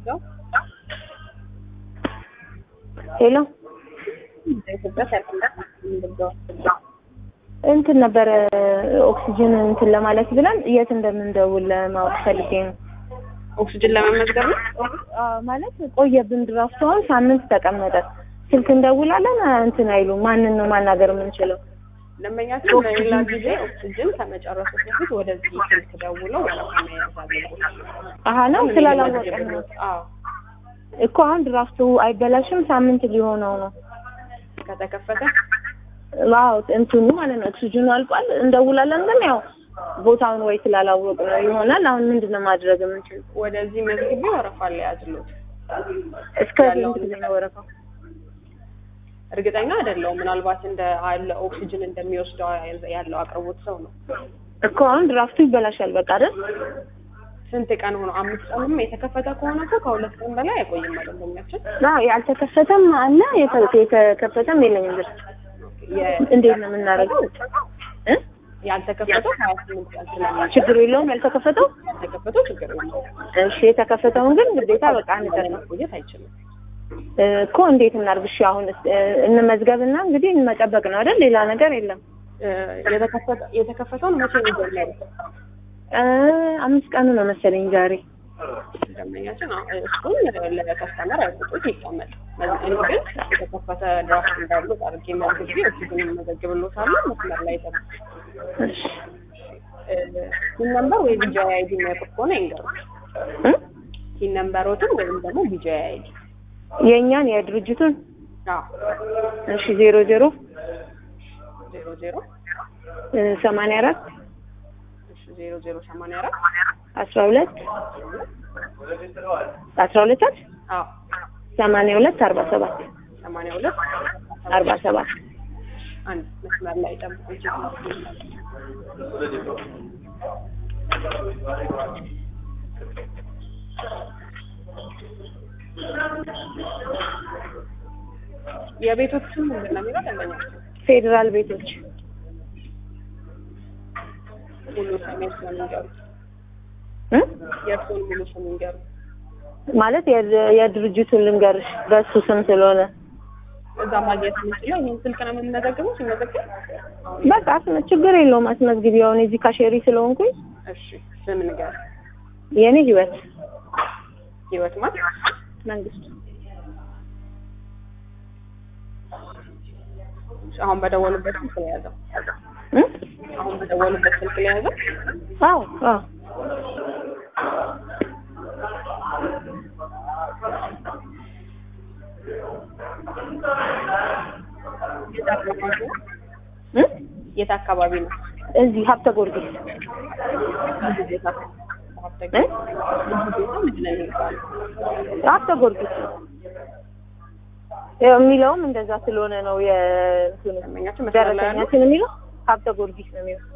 የምንወስደው ሄሎ በኢትዮጵያ ሰርክላት የምንወስደው እንትን ነበረ ኦክሲጅን እንትን ለማለት ብለን የት እንደምንደውል ለማወቅ ፈልጌ ነው። ኦክሲጅን ለመመዝገብ ነው። አዎ ማለት ቆየብን። ድራፍቱ አሁን ሳምንት ተቀመጠ። ስልክ እንደውላለን እንትን አይሉም። ማንን ነው ማናገር የምንችለው? ደንበኛችን ለሌላ ጊዜ ኦክሲጅን ከመጨረሱ በፊት ወደዚህ ስልክ ደውለው ወረፋ መያዝ አለበት። አሀ ነው ስላላወቀን ነው አዎ እኮ አሁን ድራፍቱ አይበላሽም። ሳምንት ሊሆነው ነው። ከተከፈተ አዎ እንትኑ ማለት ነው ኦክሲጅኑ አልቋል። እንደውላለን ግን ያው ቦታውን ወይ ስላላወቅ ነው ይሆናል። አሁን ምንድን ነው ማድረግ የምንችል? ወደዚህ መዝግቤ ወረፋ ሊያዝሉት እስከ ስንት ጊዜ ነው ወረፋው? እርግጠኛ አይደለሁም። ምናልባት እንደ አለ ኦክሲጅን እንደሚወስደው ያለው አቅርቦት ሰው ነው። እኮ አሁን ድራፍቱ ይበላሻል በቃ አይደል? ስንት ቀን ሆኖ? አምስት ቀንም የተከፈተ ከሆነ እኮ ከሁለት ቀን በላይ አይቆይም ደንበኛችን። አዎ ያልተከፈተም አለ የተ- የተከፈተም የለኝም ብር የ- እንዴት ነው የምናደርገው? እ? ያልተከፈተው ሀያ ስምንት ቀን ስለሚችል ችግር የለውም ያልተከፈተው። ያልተከፈተው ችግር የለውም። እሺ የተከፈተውን ግን ግዴታ በቃ አንቀር ነው መቆየት አይችልም። እኮ እንዴት እናድርግ? እሺ አሁን እንመዝገብና እንግዲህ መጠበቅ ነው አይደል? ሌላ ነገር የለም። እ፣ የተከፈተ- የተከፈተውን መቼ ነው የጀመሩት? እ፣ አምስት ቀኑ ነው መሰለኝ ዛሬ። ደንበኛችን አዎ፣ እሱን ለከስተመር አይሰጡት ይቀመጥ። እኔ ግን የተከፈተ ድራፍት እንዳሉት አድርጌ መዝግቤ ኦክሲጅን መዘግብሎታለሁ። መስመር ላይ ጠብቅ። እሺ ቲን ነምበር ወይ ቢጂአይ አይዲ የሚያውቁት ከሆነ ይንገሩ። እ? ቲን ነምበሮትን ወይም ደግሞ ቢጂአይ አይዲ። የእኛን የድርጅቱን አዎ እሺ ዜሮ ዜሮ ዜሮ ዜሮ እ፣ ሰማንያ አራት እሺ ዜሮ ዜሮ ሰማንያ አራት አስራ ሁለት አስራ ሁለት አይደል? አዎ ሰማንያ ሁለት አርባ ሰባት ሰማንያ ሁለት አርባ ሰባት አንድ መስመር ላይ ጠብቁ። የቤቶች ስም ምንድን ነው የሚለው ደንበኛችን ፌዴራል ቤቶች ሙሉ ስም የእርስዎን ይንገሩ። እ? የእርስዎን ሙሉ ስም ይንገሩ። ማለት የድ- የድርጅቱን ልንገርሽ በሱ ስም ስለሆነ እዛ ማግኘት የምንችለው ይህን ስልክ ነው የምንመዘግበው። ሲመዘግብ በቃ አስመ- ችግር የለውም አስመዝግቢ። አሁን እዚህ ካሼሪ ስለሆንኩኝ እሺ፣ ስም ንገር። የኔ ህይወት ህይወት ማለት መንግስቱ አሁን በደወሉበት ስልክ ላይ ያዘው። እ? አሁን በደወሉበት ስልክ ላይ ያዘው። አዎ አዎ የት አካባቢ ነው? እ? የት አካባቢ ነው? እዚህ ሀብተ ጊዮርጊስ ልዩ ቦታ ሀብተ እ? ልዩ ቦታ ምንድን ነው የሚባለው? ሀብተ ጊዮርጊስ ያው የሚለውም እንደዛ ስለሆነ ነው የእንትኑ ደንበኛችን መስመር ላይ ያለው ደረሰኛችን የሚለው ሀብተ ጊዮርጊስ ነው የሚለው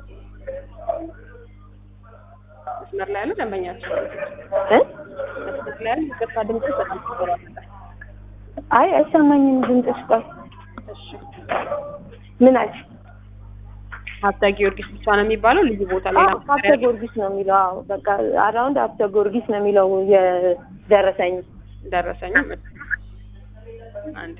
መስመር ላይ ያለው ደንበኛችን እ? መስመር ላይ ያለው ይቅርታ ድምጽ በጣም ተቆራረጠ። አይ አይሰማኝም ድምፅሽ ቆይ እሺ ምን አልሽ ሀብተ ጊዮርጊስ ብቻ ነው የሚባለው ልዩ ቦታ ላይ አዎ ሀብተ ጊዮርጊስ ነው የሚለው አዎ በቃ አራውንድ ሀብተ ጊዮርጊስ ነው የሚለው የደረሰኝ ደረሰኝም አንድ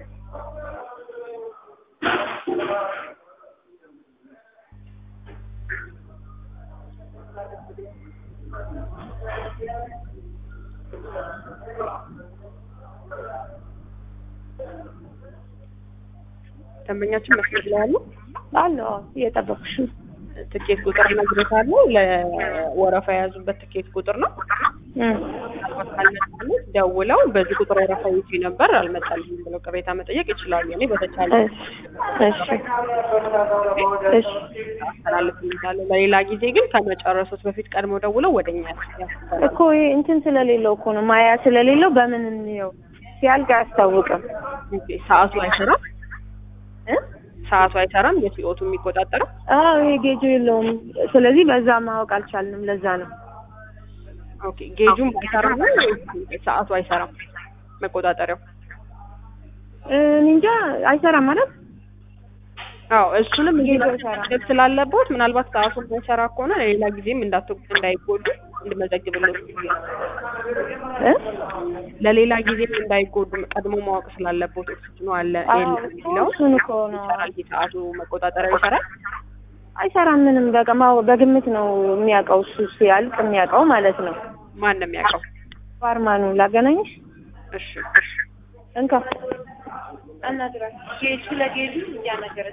ደንበኛችን መስመር ላይ ያለው አለ አዎ እየጠበኩሽ ነው ትኬት ቁጥር እነግርዎታለሁ። ለወረፋ የያዙበት ትኬት ቁጥር ነው። እ። ምናልባት ካልመጣልኝ ደውለው በዚህ ቁጥር ወረፋ ይዤ ነበር አልመጣልኝም ብለው ቅሬታ መጠየቅ ይችላሉ። እኔ በተቻለ እሺ እሺ አስተላልፍልታለሁ። ለሌላ ጊዜ ግን ከመጨረሱት በፊት ቀድመው ደውለው ወደኛ ያስተላልፋሉ። እኮ ይሄ እንትን ስለሌለው እኮ ነው ማያ ስለሌለው በምን እንየው ሲያልቅ አያስታውቅም ሰዓቱ አይሰራም። እ? ሰዓቱ አይሰራም። የሲኦቱ የሚቆጣጠረው አዎ ይሄ ጌጁ የለውም ስለዚህ በዛ ማወቅ አልቻልንም ለዛ ነው ኦኬ። ጌጁም አይሰራም ነው ወይስ ሰዓቱ አይሰራም? መቆጣጠሪያው እኔ እንጃ አይሰራም ማለት አዎ እሱንም ጌጁ እንዲህ አይሰራም። መዘገብ ስላለቦት ምናልባት ሰዓቱ የማይሰራ ከሆነ ለሌላ ጊዜም እንዳት እንዳይጎዱ እንድመዘግብሎት እ ለሌላ ጊዜ እንዳይጎዱ ቀድሞ ማወቅ ስላለበት ኦክሲጅኑ አለ አዎ የለም የሚለው እሱን እኮ ነው ይሰራል። ሰዓቱ መቆጣጠሪያው ይሰራል። አይሰራም ምንም በቃ ማው- በግምት ነው የሚያውቀው እሱ ሲያልቅ የሚያውቀው ማለት ነው ማን ነው የሚያውቀው? ፋርማኑ ላገናኝሽ እሺ እንካ አናግራት ጌጅ ስለ ጌጁ እያናገረች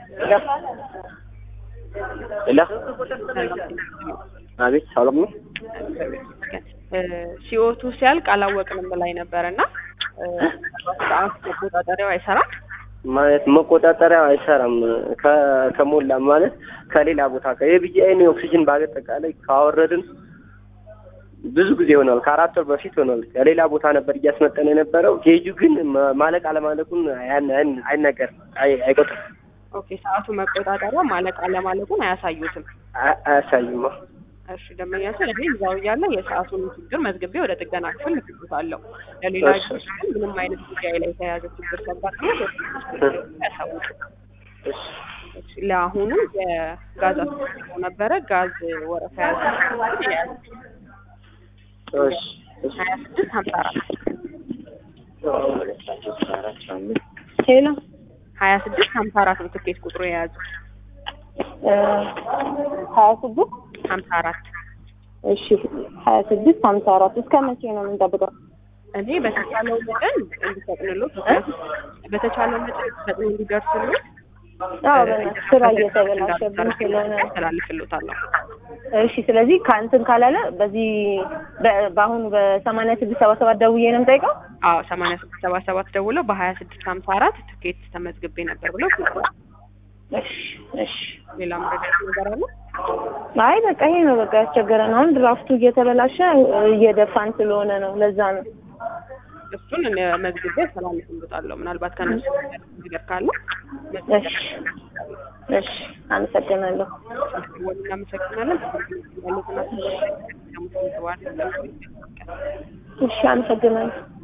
ሌላ አቤት ሰላም ነው። ሲኦቱ ሲያልቅ አላወቅንም ላይ ነበረ እና ሰዓት መቆጣጠሪያው አይሰራም። ማለት መቆጣጠሪያ አይሰራም። ከ- ከሞላ ማለት ከሌላ ቦታ የቢጂአይን ኦክሲጅን በአጠቃላይ ካወረድን ብዙ ጊዜ ሆኗል። ከአራት ወር በፊት ሆኗል። ከሌላ ቦታ ነበር እያስመጠን የነበረው። ጌጁ ግን ማ- ማለቅ አለማለቁን ያን- ያን- አይነገርም፣ አይ- አይቆጥርም፣ ኦኬ ሰዓቱ መቆጣጠሪያ ማለቅ አለማለቁን አያሳዩትም። አ- አያሳይም። እሺ ደንበኛችን እኔ እዛው እያለ የሰዓቱን ችግር መዝግቤ ወደ ጥገና ክፍል ልክልታለሁ። ለሌላ እሺ። ጊዜ ግን ምንም አይነት ጉዳይ ላይ የተያያዘ ችግር ሲያጋጥም ያሳውቁ። እሺ እሺ፣ ለአሁኑ የጋዝ አስፈጽሞ ነበረ ጋዝ ወረፋ ያዘ እሺ እሺ ሀያ ስድስት ሀምሳ አራት ሄሎ ሀያ ስድስት ሀምሳ አራት ነው ትኬት ቁጥሩ የያዙ እ ሀያ ስድስት ሀምሳ አራት እሺ ሀያ ስድስት ሀምሳ አራት እስከ መቼ ነው የምንጠብቀው? እኔ በተቻለው መጠን እንዲፈጥንሎት ምክንያቱም በተቻለው መጠን ፈጥኖ እንዲደርስሎት አዎ በእናትህ ስራ እየተበላሸብን ስለሆነ ነው። ያስተላልፍሎታለሁ። እሺ ስለዚህ ከእንትን ካላለ በዚህ በ- በአሁኑ በሰማንያ ስድስት ሰባ ሰባት ደውዬ ነው የምጠይቀው? አዎ ሰማንያ ስድስት ሰባ ሰባት ደውለው በሀያ ስድስት ሀምሳ አራት ትኬት ተመዝግቤ ነበር ብለው ጽፏል። እሺ እሺ ሌላ መረዳት ነገር አለ? አይ በቃ ይሄ ነው በቃ ያስቸገረን። አሁን ድራፍቱ እየተበላሸ እየደፋን ስለሆነ ነው። ለዛ ነው። እሱን እኔ መዝግቤ አስተላልፍሎታለሁ። ምናልባት ከነሱ ነገር ካለ እሺ እሺ አመሰግናለሁ። ወል እናመሰግናለን። ያሉትን አስተያየት ደግሞ ተዋል እሺ አመሰግናለሁ።